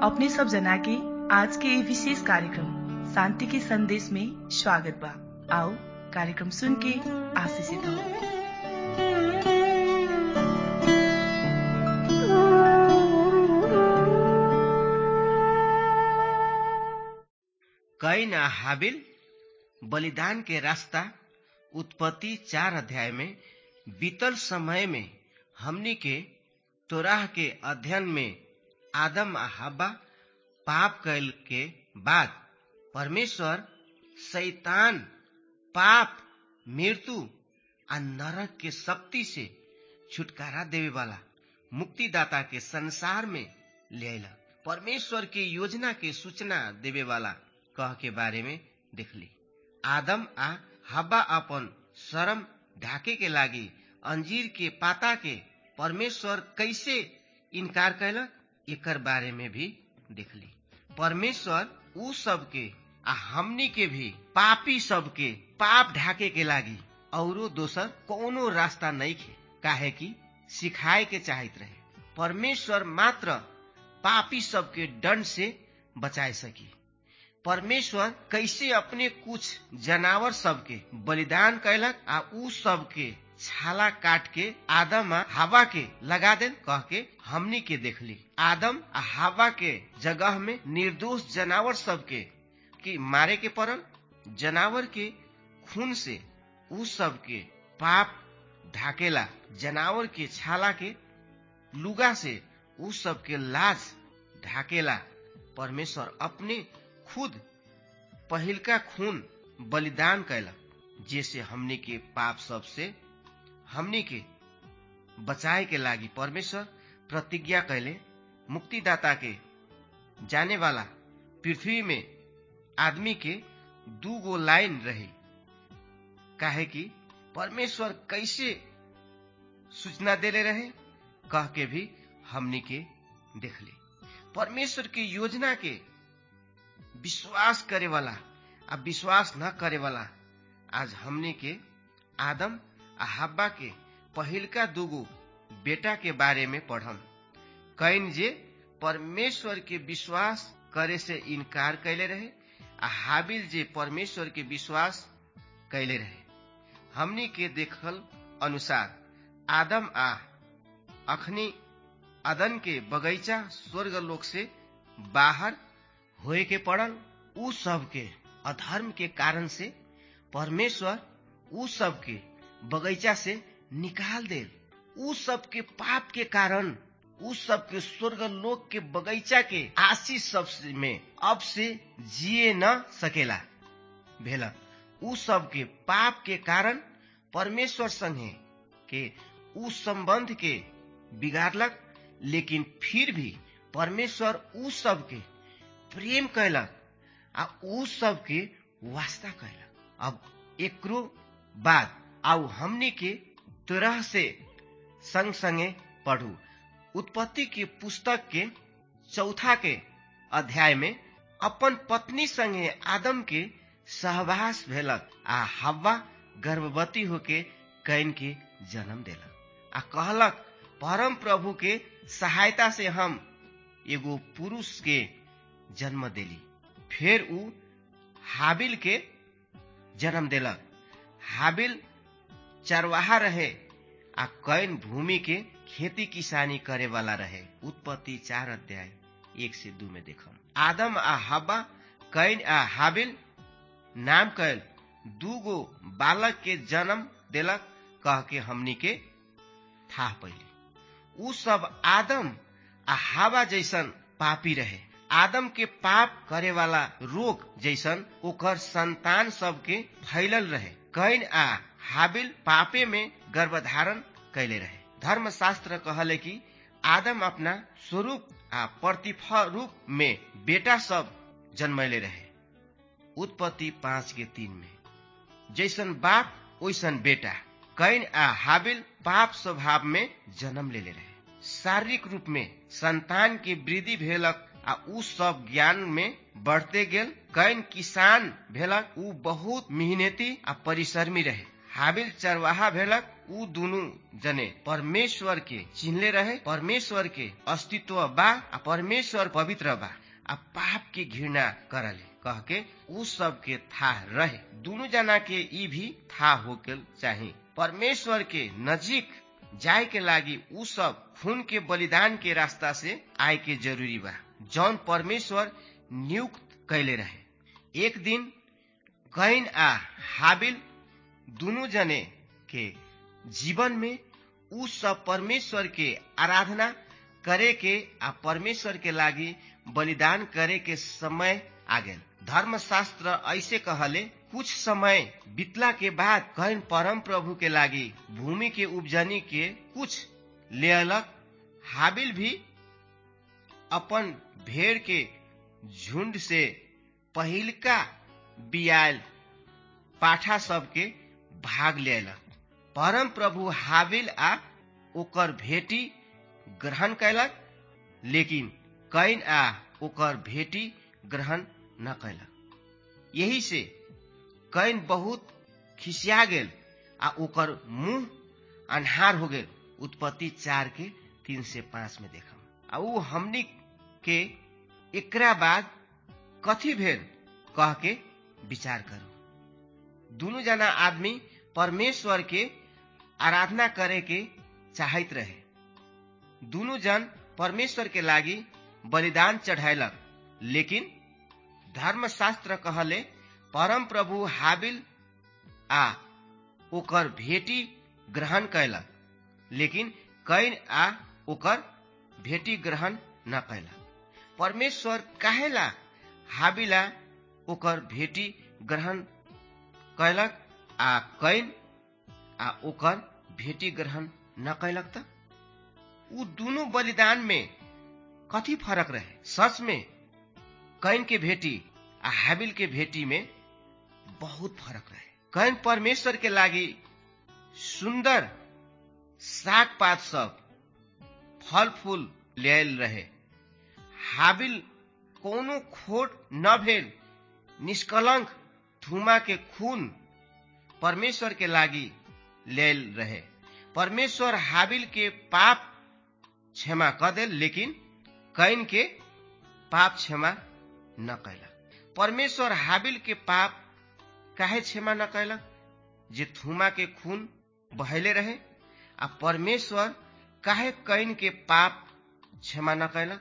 अपने सब जना के आज के ये विशेष कार्यक्रम शांति के संदेश में स्वागत बा आओ कार्यक्रम सुन के आशीषित हो कैन आ हाबिल बलिदान के रास्ता उत्पत्ति चार अध्याय में बीतल समय में हमनी के तोराह के अध्ययन में आदम आ हब्बा पाप कैल के बाद परमेश्वर शैतान पाप मृत्यु आ नरक के शक्ति से छुटकारा देवे वाला मुक्तिदाता के संसार में ले अला परमेश्वर के योजना के सूचना देवे वाला कह के बारे में देखली आदम आ हब्बा अपन शरम ढाके के लागी अंजीर के पाता के परमेश्वर कैसे इनकार कैलक एकर बारे में भी देखली परमेश्वर उ सबके आ हमनी के भी पापी सबके पाप ढाके के लागी औरो दोसर कोनो रास्ता नहीं खे काहे कि सिखाए के चाहत रहे परमेश्वर मात्र पापी सबके दंड से बचाए सकी परमेश्वर कैसे अपने कुछ जनावर सबके बलिदान कैलक आ उ सबके छाला काट के आदम आ हवा के लगा देन कह के हमनी के देखली आदम आ हवा के जगह में निर्दोष जनावर सबके की मारे के पड़ल जनावर के खून से उ सबके पाप ढाकेला जनावर के छाला के लुगा से उ सबके लाज ढाकेला परमेश्वर अपने खुद पहिलका खून बलिदान कैलक जैसे हमनी के पाप सब से हमनी के बचाए के लागी परमेश्वर प्रतिज्ञा कैले मुक्तिदाता के जाने वाला पृथ्वी में आदमी के दू गो लाइन रही काहे कि परमेश्वर कैसे सूचना देले रहे कह के भी हमनी के देखले परमेश्वर के योजना के विश्वास करे वाला आ विश्वास न करे वाला आज हमनी के आदम आ हब्बा के पहिलका दूगो बेटा के बारे में पढ़म कैन जे परमेश्वर के विश्वास करे से इनकार कैले रहे आ हाबिल जे परमेश्वर के विश्वास कैले रहे हमनी के देखल अनुसार आदम आ अखनी अदन के बगैचा स्वर्ग लोक से बाहर होए के पड़ल उ सब के अधर्म के कारण से परमेश्वर उ सब के बगैचा से निकाल दे उ सब के पाप के कारण उ सब के स्वर्ग लोक के बगैचा के आशीष सब में अब से जिए न सकेला भेला उ सब के पाप के कारण परमेश्वर संगे के उ संबंध के बिगाड़लक लेकिन फिर भी परमेश्वर उ सब के प्रेम कैलक आ उ सब के वास्ता कैलक अब एकरो बाद आउ हमनी के तरह से संग संगे पढ़ू उत्पत्ति के पुस्तक के चौथा के अध्याय में अपन पत्नी संगे आदम के सहवास भेलक आ हवा गर्भवती होके कैन के जन्म देलक आ कहलक परम प्रभु के सहायता से हम एगो पुरुष के जन्म देली फिर उ हाबिल के जन्म देलक हाबिल चरवाहा रहे आ कैन भूमि के खेती किसानी करे वाला रहे उत्पत्ति चार अध्याय एक से दू में देखम आदम आ हब्बा कैन आ हाबिल नाम कैल दू गो बालक के जन्म देलक कह के हमनी के था पहले उ सब आदम आ हवा जैसन पापी रहे आदम के पाप करे वाला रोग जैसन ओकर संतान सब के फैलल रहे कैन आ हाबिल पापे में गर्भधारण कैले रहे धर्मशास्त्र कहले कि आदम अपना स्वरूप आ प्रतिफल रूप में बेटा सब जन्मैले रहे उत्पत्ति पांच के तीन में जैसन बाप वैसन बेटा कैन आ हाबिल पाप स्वभाव में जन्म लेले रहे शारीरिक रूप में संतान के वृद्धि भेलक आ उ सब ज्ञान में बढ़ते गेल कैन किसान भेलक उ बहुत मेहनती आ परिश्रमी रहे हाबिल चरवाहा भेलक ऊ दुनु जने परमेश्वर के चिन्हले रहे परमेश्वर के अस्तित्व बा आ परमेश्वर पवित्र बा आ पाप के घृणा करले कह के ऊ सब के था रहे दुनु जना के ई भी था होके चाही परमेश्वर के नजीक जाए के लागी ऊ सब खून के बलिदान के रास्ता से आए के जरूरी बा जौन परमेश्वर नियुक्त कैले रहे एक दिन कैन आ हाबिल दुनु जने के जीवन में ऊ सब परमेश्वर के आराधना करे के आ परमेश्वर के लागी बलिदान करे के समय आ गेल धर्मशास्त्र ऐसे कहले कुछ समय बीतला के बाद कैन परम प्रभु के लागी भूमि के उपजनी के कुछ ले अलग हाबिल भी अपन भेड़ के झुंड से पहिलका बियाल पाठा सबके भाग लेलक परम प्रभु हाबिल आ ओकर भेटी ग्रहण कैलक लेकिन कैन आ ओकर भेटी ग्रहण न कैलक यही से कैन बहुत खिसिया गेल आ ओकर मुंह अन्हार हो गेल उत्पत्ति चार के तीन से पांच में देखम आ ऊ हमनी के एकरा बाद कथी भेल कह के विचार करू दुनु जना आदमी परमेश्वर के आराधना करे के चाहत रहे दुनु जन परमेश्वर के लागी बलिदान चढ़ायलक लेकिन धर्मशास्त्र कहले परम प्रभु हाबिल आ ओकर भेटी ग्रहण कैलक लेकिन कैन आ ओकर भेटी ग्रहण न कैलक परमेश्वर काहेला हाबिला ओकर भेटी ग्रहण कैलक आ कैन आ ओकर भेटी ग्रहण न कैलक त ऊ दुनु बलिदान में कथी फरक रहे सच में कैन के भेटी आ हाबिल के भेटी में बहुत फरक रहे कैन परमेश्वर के लागी सुंदर साग पात सब फल फूल लेल रहे हाबिल कोनो खोट न भेल निष्कलंक थुमा के खून परमेश्वर के लागी लेल रहे परमेश्वर हाबिल के पाप क्षमा क देल लेकिन कैन के पाप क्षमा न कैलक परमेश्वर हाबिल के पाप काहे क्षमा न कैलक जे थुमा के खून बहले रहे आ परमेश्वर काहे कैन के पाप क्षमा न कैलक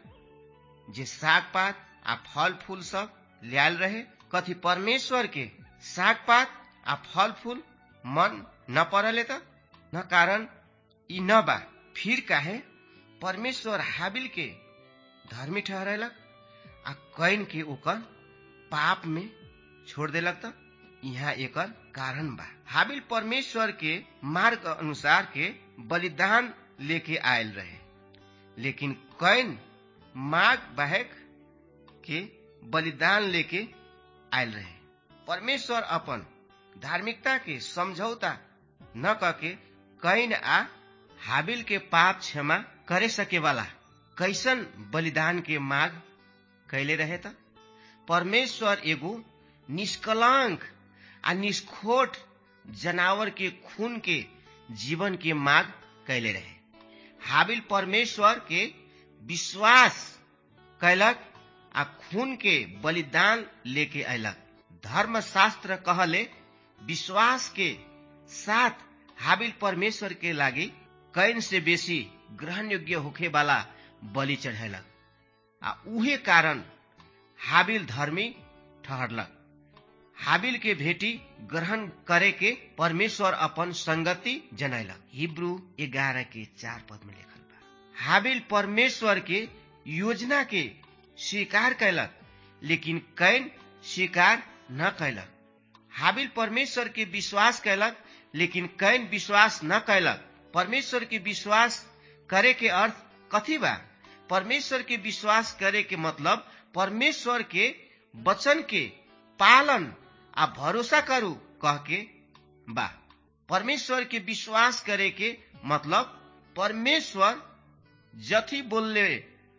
जे साग पात आ फल फूल सब लियाल रहे कथी परमेश्वर के साग पात आ फल फूल मन न पड़ले त न कारण ई न बा फिर काहे परमेश्वर हाबिल के धर्मी ठहरेलक आ कैन के ओकर पाप में छोड़ देलक त यहाँ एकर कारण बा हाबिल परमेश्वर के मार्ग अनुसार के बलिदान लेके आयल रहे लेकिन कैन माग बहक के बलिदान लेके आयल रहे परमेश्वर अपन धार्मिकता के समझौता न करके कैन आ हाबिल के पाप क्षमा करे सके वाला कैसन बलिदान के माग कैले रहे त परमेश्वर एगो निष्कलंक आ निष्खोट जनावर के खून के जीवन के माग कैले रहे हाबिल परमेश्वर के विश्वास कैलक आ खून के बलिदान लेके अयलक धर्मशास्त्र कहले विश्वास के साथ हाबिल परमेश्वर के लागी कैन से बेसी ग्रहण योग्य होखे वाला बलि चढ़ेलक आ उहे कारण हाबिल धर्मी ठहरलक हाबिल के भेटी ग्रहण करे के परमेश्वर अपन संगति जनैलक हिब्रू ग्यारह के चार पद में लिखल बा हाबिल परमेश्वर के योजना के स्वीकार कैलक लेकिन कैन स्वीकार न कैलक हाबिल परमेश्वर के विश्वास कैलक लेकिन कैन विश्वास न कैलक परमेश्वर के विश्वास करे के अर्थ कथी बा परमेश्वर के विश्वास करे के मतलब परमेश्वर के वचन के पालन आ भरोसा करू कह के बा परमेश्वर के विश्वास करे के मतलब परमेश्वर जथी बोलले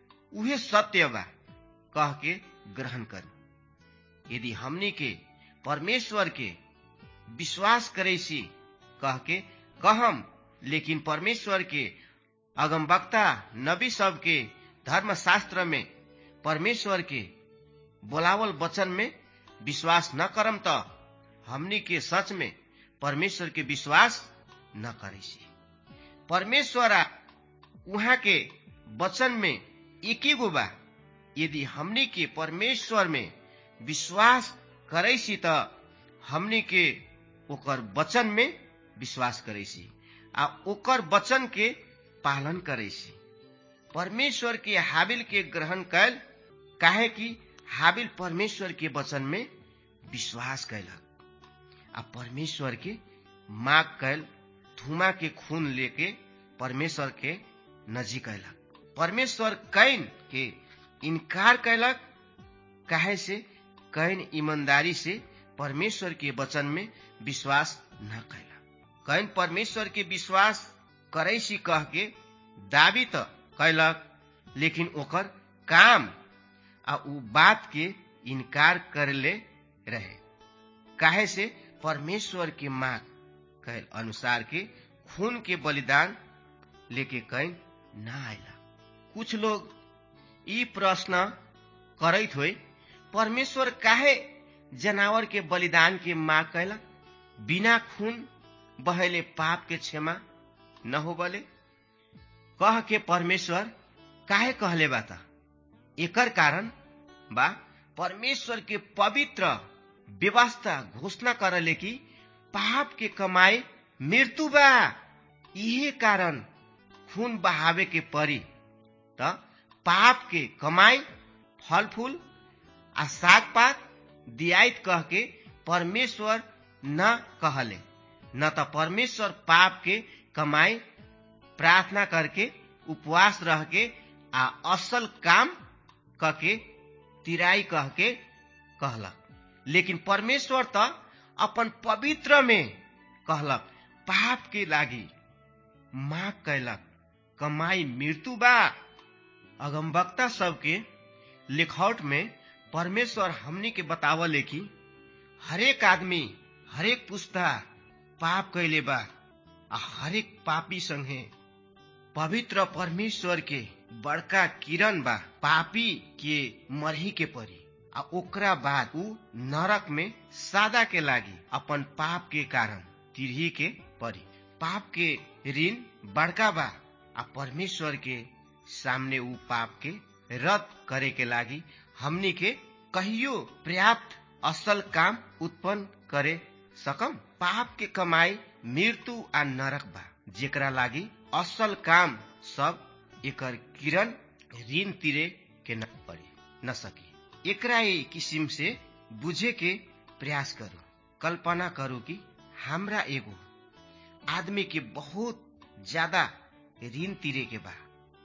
उहे सत्य बा कह के ग्रहण करू यदि हमनी के परमेश्वर के विश्वास करे सी कह के कहम लेकिन परमेश्वर के अगमवक्ता नबी सब के धर्मशास्त्र में परमेश्वर के बोलावल वचन में विश्वास न करम त हमनी के सच में परमेश्वर के विश्वास न करे परमेश्वर उहाँ के वचन में एक गो बा यदि हमनी के परमेश्वर में विश्वास करैसी त हमनी के ओकर वचन में विश्वास करैसी आ ओकर वचन के पालन करैसी परमेश्वर के हाबिल के ग्रहण कैल काहे कि हाबिल परमेश्वर के वचन में विश्वास कैलक आ परमेश्वर के माग कैल धुमा के खून लेके परमेश्वर के नजीक अयलक परमेश्वर कैन के इनकार कैलक काहे से कैन ईमानदारी से परमेश्वर के वचन में विश्वास न कैलक कैन परमेश्वर के विश्वास करैसी कह के दावी त कैलक लेकिन ओकर काम आ उ बात के इनकार करले रहे काहे से परमेश्वर के माग कैल अनुसार के खून के बलिदान लेके कैन न आयला कुछ लोग ई प्रश्न करैत हुए परमेश्वर काहे जनावर के बलिदान के माग कैलक बिना खून बहेले पाप के क्षमा न हो बले कह के परमेश्वर काहे कहले बा त एकर कारण बा परमेश्वर के पवित्र व्यवस्था घोषणा करले कि पाप के कमाई मृत्यु बा इहे कारण खून बहावे के परी त पाप के कमाई फल फूल आ साग पात दियाइत कह के परमेश्वर न कहले न त परमेश्वर पाप के कमाई प्रार्थना करके उपवास रह के आ असल काम कह के तिराई कह के कहलक लेकिन परमेश्वर त अपन पवित्र में कहलक पाप के लागी माग कैलक कमाई मृत्यु बा अगमवक्ता सबके लिखौट में परमेश्वर हमनी के बतावले कि हरेक आदमी हरेक पुस्ता पाप कैले बा आ हरेक पापी संगे पवित्र परमेश्वर के बड़का किरण बा पापी के मरही के परी आ ओकरा बाद उ नरक में सादा के लागी अपन पाप के कारण तिरही के परी पाप के ऋण बड़का बा आ परमेश्वर के सामने उ पाप के रद्द करे के लागी हमनी के कहियो पर्याप्त असल काम उत्पन्न करे सकम पाप के कमाई मृत्यु आ नरक बा जेकरा लागी असल काम सब एकर किरण ऋण तिरे के न पड़ी न सकी एकरा ही किसिम से बुझे के प्रयास करू कल्पना करू कि हमरा एगो आदमी के बहुत ज्यादा ऋण तिरे के बा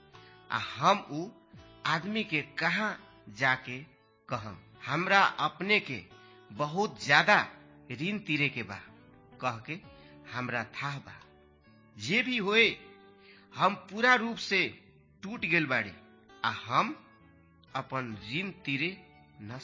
आ हम उ आदमी के कहा जाके कहम हमरा अपने के बहुत ज्यादा ऋण तिरे के बा कह के हमरा था बा जे भी होए हम पूरा रूप से टूट गेल बाड़ी आ हम अपन ऋण तिरे न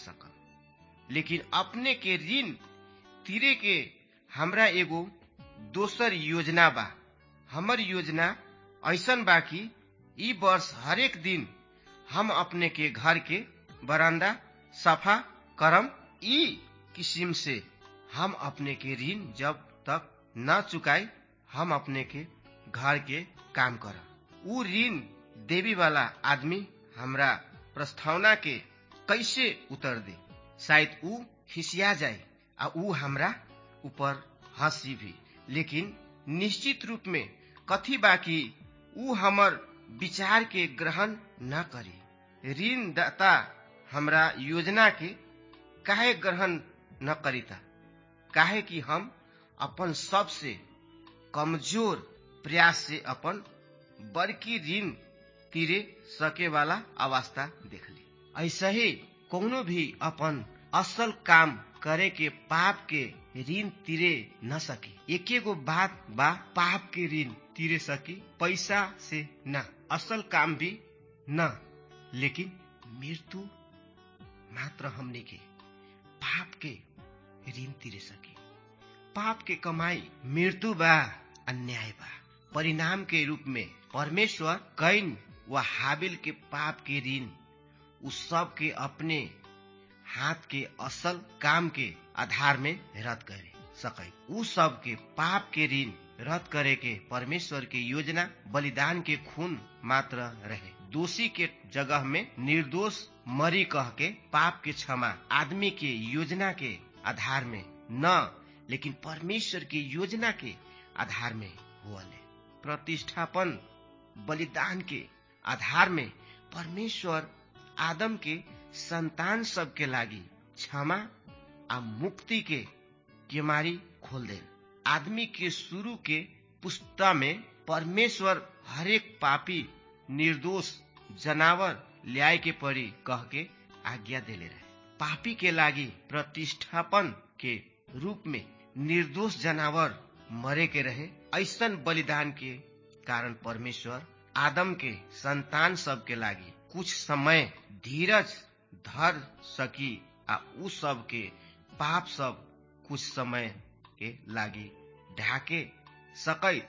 सकम लेकिन अपने के ऋण तिरे के हमरा एगो दोसर योजना बा हमर योजना ऐसन बा कि ई वर्ष हरेक दिन हम अपने के घर के बरामदा सफा करम ई किस्म से हम अपने के ऋण जब तक न चुकाई हम अपने के घर के काम करम ऊ ऋण देवी वाला आदमी हमरा प्रस्तावना के कैसे उतर दे शायद ऊ खिसिया जाए आ ऊ हमरा ऊपर हंसी भी लेकिन निश्चित रूप में कथी बाकी ऊ हमर विचार के ग्रहण न करी ऋण दाता हमरा योजना के काहे ग्रहण न करीता काहे कि हम अपन सबसे कमजोर प्रयास से अपन बड़की ऋण तिरे सके वाला अवस्था देखली ऐसे ही कोनो भी अपन असल काम करे के पाप के ऋण तिरे न सकी एके गो बात बा पाप के ऋण तिरे सकी पैसा से न असल काम भी न लेकिन मृत्यु मात्र हमने के पाप के ऋण तिरे सकी पाप के कमाई मृत्यु बा अन्याय बा परिणाम के रूप में परमेश्वर कैन व हाबिल के पाप के ऋण उस सब के अपने हाथ के असल काम के आधार में रद्द करे सकै उ सब के पाप के ऋण रद्द करे के परमेश्वर के योजना बलिदान के खून मात्र रहे दोषी के जगह में निर्दोष मरी कह के पाप के क्षमा आदमी के योजना के आधार में न लेकिन परमेश्वर की योजना के आधार में हुअले प्रतिष्ठापन बलिदान के आधार में परमेश्वर आदम के संतान सब के लागी क्षमा आ मुक्ति के केमारी खोल दे आदमी के शुरू के पुस्ता में परमेश्वर हरेक पापी निर्दोष जनावर ल्याए के पड़ी कह के आज्ञा देले रहे पापी के लागी प्रतिष्ठापन के रूप में निर्दोष जनावर मरे के रहे ऐसन बलिदान के कारण परमेश्वर आदम के संतान सब के लागी कुछ समय धीरज धर सकी आ उ सब के पाप सब कुछ समय के लागी ढाके सकै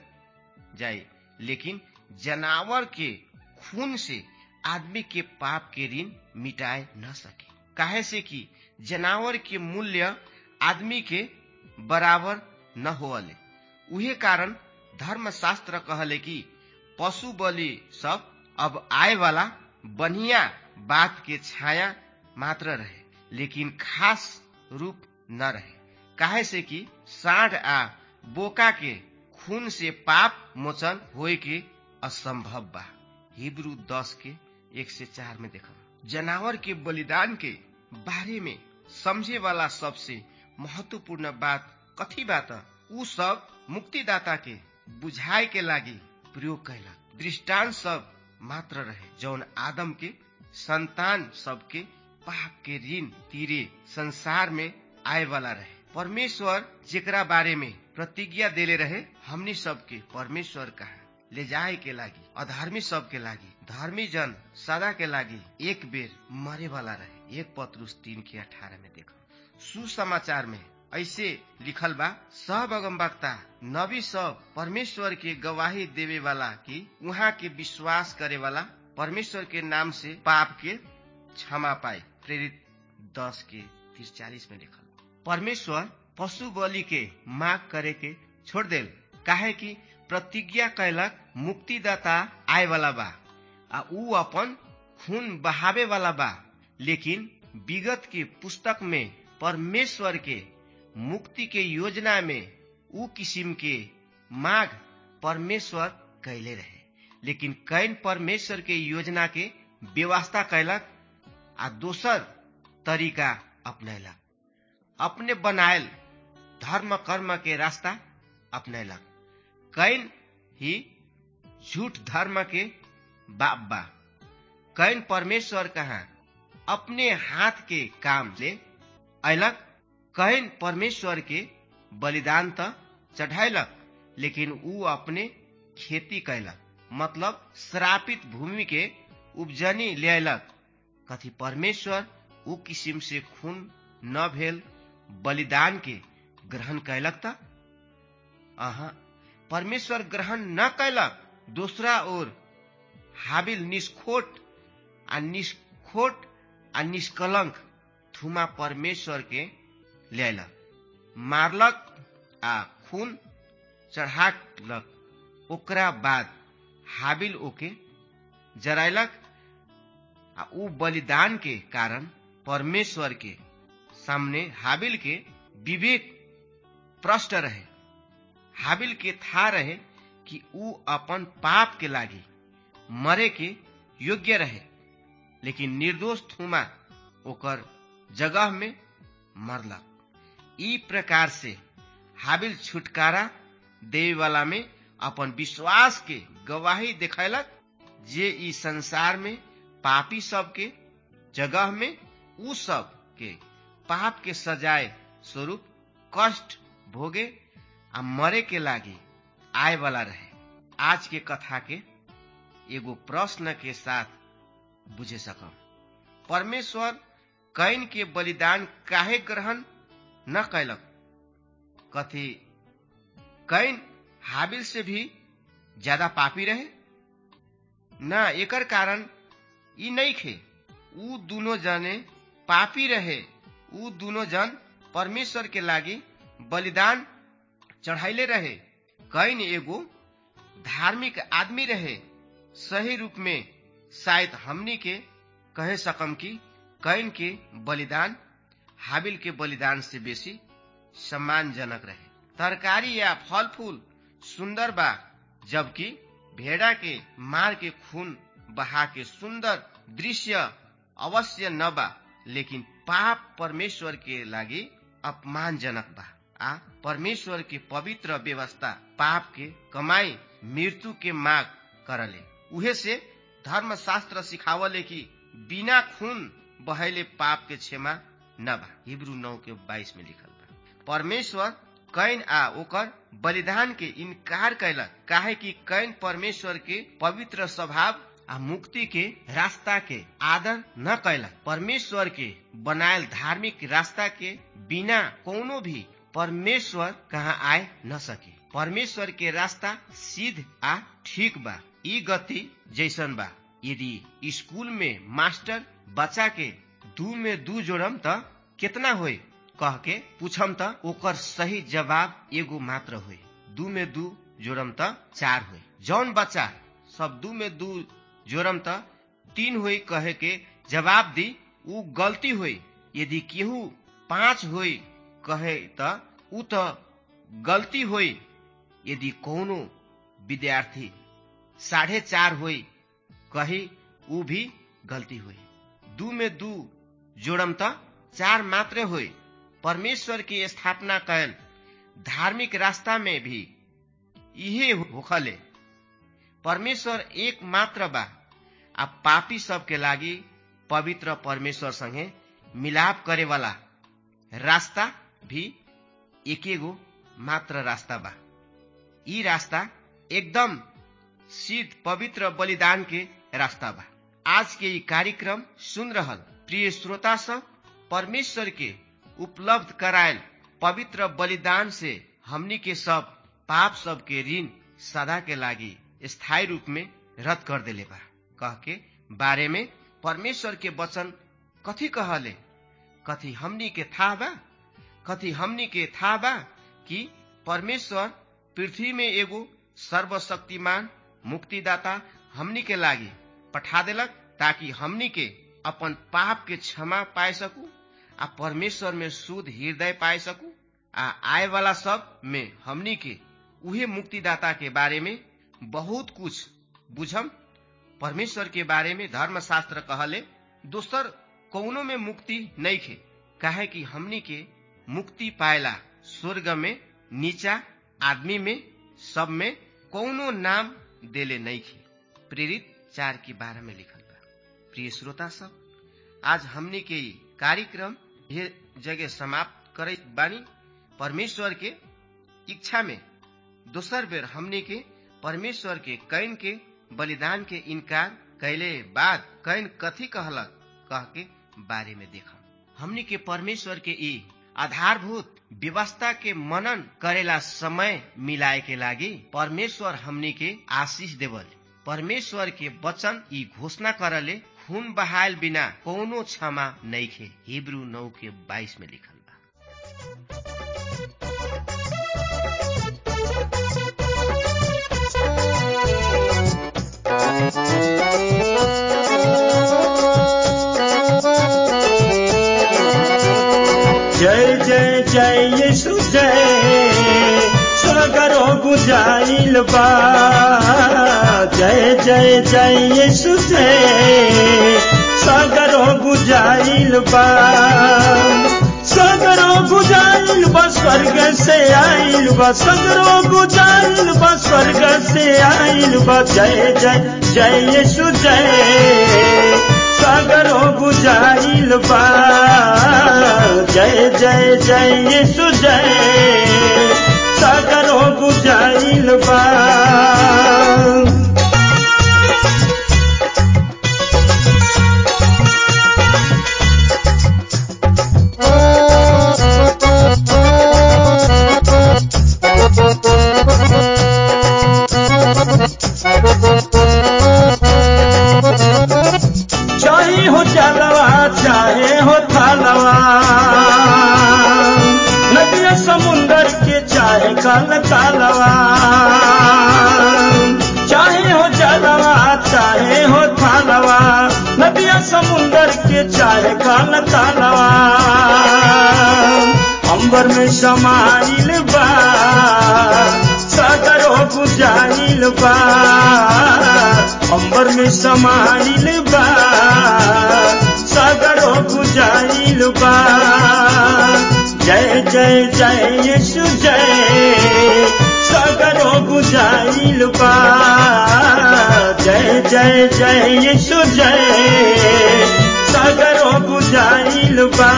जाए लेकिन जनावर के खून से आदमी के पाप के ऋण मिटाए न सके काहे से कि जनावर के मूल्य आदमी के बराबर न होले उहे कारण धर्मशास्त्र कहले कि पशु बलि सब अब आए वाला बढ़िया बात के छाया मात्र रहे लेकिन खास रूप न रहे काहे से कि साढ़ आ बोका के खून से पाप मोचन होए के असंभव बा हिब्रू दस के एक से चार में देखा जनावर के बलिदान के बारे में समझे वाला सबसे महत्वपूर्ण बात कथी बात उ सब मुक्तिदाता के बुझाए के लागी प्रयोग कैला दृष्टांत सब मात्र रहे जौन आदम के संतान सबके पाप के ऋण तीरे संसार में आए वाला रहे परमेश्वर जेकरा बारे में प्रतिज्ञा देले रहे हमनी सबके परमेश्वर कहा ले जाए के लागी अधर्मी सब के लागी धर्मी जन सदा के लागी एक बेर मरे वाला रहे एक पत्रुस तीन के अठारह में देखो सुसमाचार में ऐसे लिखल बा सब अगमवक्ता नबी सब परमेश्वर के गवाही देवे वाला की वहाँ के विश्वास करे वाला परमेश्वर के नाम से पाप के क्षमा पाए प्रेरित दस के तिरचालीस में लिखल परमेश्वर पशु बलि के माग करे के छोड़ देल काहे कि प्रतिज्ञा कैलक मुक्तिदाता आए वाला बा आ ऊ अपन खून बहावे वाला बा लेकिन विगत के पुस्तक में परमेश्वर के मुक्ति के योजना में ऊ किसिम के माग परमेश्वर कैले रहे लेकिन कैन परमेश्वर के योजना के व्यवस्था कैलक आ दोसर तरीका अपनैलक अपने बनायल धर्म कर्म के रास्ता अपनैलक कैन ही झूठ धर्म के बाप बा कैन परमेश्वर कहा अपने हाथ के काम ले अयलक कैन परमेश्वर के बलिदान त चढ़ायलक लेकिन ऊ अपने खेती कैलक मतलब श्रापित भूमि के उपजनी लियलक कथी परमेश्वर ऊ किसिम से खून न भेल बलिदान के ग्रहण कैलक त अहा परमेश्वर ग्रहण न कैलक दूसरा ओर हाबिल निष्खोट आ निष्खोट आ निष्कलंक थुमा परमेश्वर के लियलक मारलक आ खून चढ़ालक ओकरा बाद हाबिल ओके जरायलक आ ऊ बलिदान के कारण परमेश्वर के सामने हाबिल के विवेक प्रष्ट रहे हाबिल के था रहे कि ऊ अपन पाप के लागी मरे के योग्य रहे लेकिन निर्दोष थुमा ओकर जगह में मरलक ई प्रकार से हाबिल छुटकारा देवे वाला में अपन विश्वास के गवाही देखैलक जे ई संसार में पापी सब के जगह में उ सब के पाप के सजाए स्वरूप कष्ट भोगे आ मरे के लागी आए वाला रहे आज के कथा के एगो प्रश्न के साथ बुझे सकम परमेश्वर कैन के बलिदान काहे ग्रहण न कैलक कथी कैन हाबिल से भी ज्यादा पापी रहे न एकर कारण ई नहीं खे ऊ दोनों जने पापी रहे ऊ दोनों जन परमेश्वर के लागी बलिदान चढ़ाइले रहे कैन एगो धार्मिक आदमी रहे सही रूप में शायद हमनी के कहे सकम कि कैन के बलिदान हाबिल के बलिदान से बेसी सम्मानजनक रहे तरकारी या फल फूल सुंदर बा जबकि भेड़ा के मार के खून बहा के सुंदर दृश्य अवश्य न बा लेकिन पाप परमेश्वर के लागि अपमानजनक बा आ परमेश्वर के पवित्र व्यवस्था पाप के कमाई मृत्यु के माग करले उहे से धर्मशास्त्र सिखावले कि बिना खून बहले पाप के क्षमा न बा हिब्रू नौ के बाईस में लिखल बा परमेश्वर कैन आ ओकर बलिदान के इनकार कैलक काहे कि कैन परमेश्वर के पवित्र स्वभाव आ मुक्ति के रास्ता के आदर न कैलक परमेश्वर के बनायल धार्मिक रास्ता के बिना कोनो भी परमेश्वर कहाँ आए न सके परमेश्वर के रास्ता सीध आ ठीक बा ई गति जैसन बा यदि स्कूल में मास्टर बच्चा के दू में दू जोड़म त कितना होई कह के पूछम त ओकर सही जवाब एगो मात्र होई दू में दू जोड़म त चार होई जौन बच्चा सब दू में दू जोड़म त तीन होई कहे के जवाब दी ऊ गलती होई यदि केहू पाँच होई कहे त ऊ त गलती होई यदि कोनो विद्यार्थी साढ़े चार होई कही ऊ भी गलती हुई दू में दू जोड़म त चार मात्र हुई परमेश्वर की स्थापना कैल धार्मिक रास्ता में भी इहे होखले परमेश्वर एक मात्र बा आ पापी सबके लागि पवित्र परमेश्वर संगे मिलाप करे वाला रास्ता भी एकेगो मात्र रास्ता बा ई रास्ता एकदम सिद्ध पवित्र बलिदान के रास्ता बा आज के ई कार्यक्रम सुन रहल प्रिय श्रोता सब परमेश्वर के उपलब्ध करायल पवित्र बलिदान से हमनी के सब पाप सब के ऋण सदा के लागी स्थायी रूप में रद्द कर देले बा कह के बारे में परमेश्वर के वचन कथी कहले कथी हमनी के था बा कथी हमनी के था बा कि परमेश्वर पृथ्वी में एगो सर्वशक्तिमान मुक्तिदाता हमनी के लागी पठा देलक ताकि हमनी के अपन पाप के क्षमा पाए सकू आ परमेश्वर में शुद्ध हृदय पाए सकू आ आए वाला सब में हमनी के उहे मुक्तिदाता के बारे में बहुत कुछ बुझम परमेश्वर के बारे में धर्मशास्त्र कहले दोसर कौनो में मुक्ति नहीं खे काहे कि हमनी के मुक्ति पाएला स्वर्ग में नीचा आदमी में सब में कौनो नाम देले नहीं खे प्रेरित चार की बारह में लिखल बा प्रिय श्रोता सब आज हमनी के कार्यक्रम ये जगह समाप्त करे बानी परमेश्वर के इच्छा में दोसर बेर हमनी के परमेश्वर के कैन के बलिदान के इनकार कैले बाद कैन कथी कहलक कह के बारे में देखा हमनी के परमेश्वर के ई आधारभूत व्यवस्था के मनन करेला समय मिलाए के लागी परमेश्वर हमनी के आशीष देवल परमेश्वर के वचन ई घोषणा करले खून बहायल बिना कोनो क्षमा नहीं खे हिब्रू नौ के बाईस में लिखल बा जय जय जय यीशु जय सगरो बुझाइल बा जय जय जय यीशु जय सगरो बुझाइल बा सगरो बुझाइल बा स्वर्ग से आइल बा सगरो बुझाइल बा स्वर्ग से आइल बा जय जय जय यीशु जय सागरो बुझाइल बा जय जय जय यीशु जय सागरो बुझाइल बा समाइल बा सगरो बुझाइल बा अंबर में समाइल बा सगरो बुझाइल बा जय जय जय यीशु जय सगरो बुझाइल बा जय जय जय यीशु जय सगरो बुझाइल बा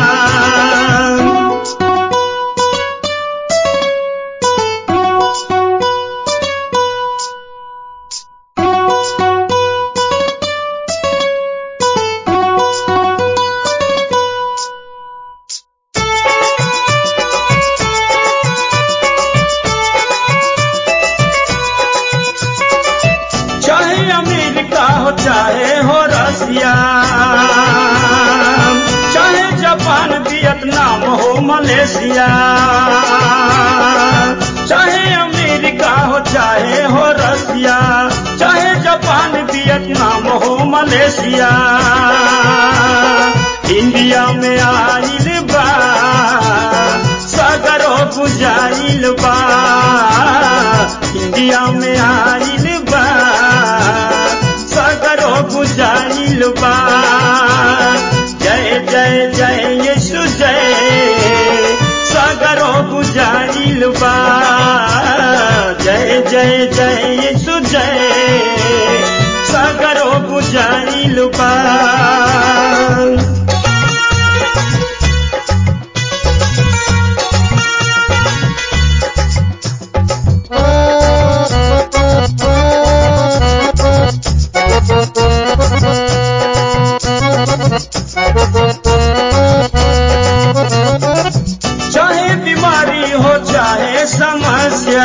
चाहे अमेरिका हो चाहे हो रसिया चाहे जापान वियतनाम हो मलेशिया चाहे अमेरिका हो चाहे हो रसिया चाहे जापान वियतनाम हो मलेशिया इंडिया में आइल बा सगरो बुझाइल बा इंडिया में आइल बा सगरो बुझाइल बा जय जय जय यीशु जय सगरो बुझाइल बा जय जय जय यीशु जय सगरो बुझाइल बा चाहे बीमारी हो चाहे समस्या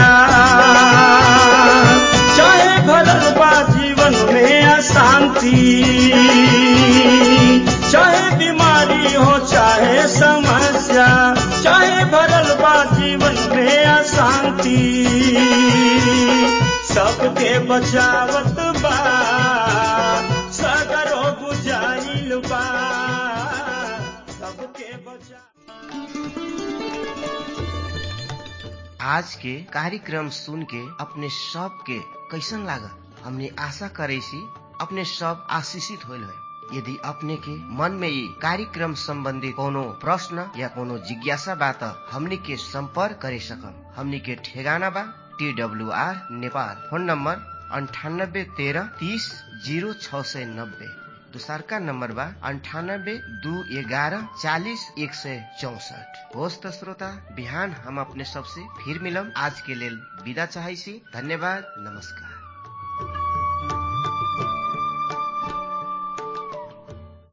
चाहे भरल बा जीवन में अशांति चाहे बीमारी हो चाहे समस्या चाहे भरल बा जीवन में अशांति सबके बचावत बा सगरो बुझाइल बा सबके बचा आज के कार्यक्रम सुन के अपने सब के कैसन लागल हमने आशा करे सी अपने सब आशीषित होल है यदि अपने के मन में ये कार्यक्रम संबंधी कोनो प्रश्न या कोनो जिज्ञासा बा त हमनी के संपर्क करे सकम हमनी के ठेगाना बा T W R Nepal phone number अंठानब्बे तेरह तीस जीरो छ सय नब्बे दोसरका नम्बर बा अन्ठानब्बे दू एघारह चालिस एक सय चौसठ होस् त श्रोता बिहान हम अपने सबसे फिर मिलम आज के लेल विदा चाहै छी धन्यवाद नमस्कार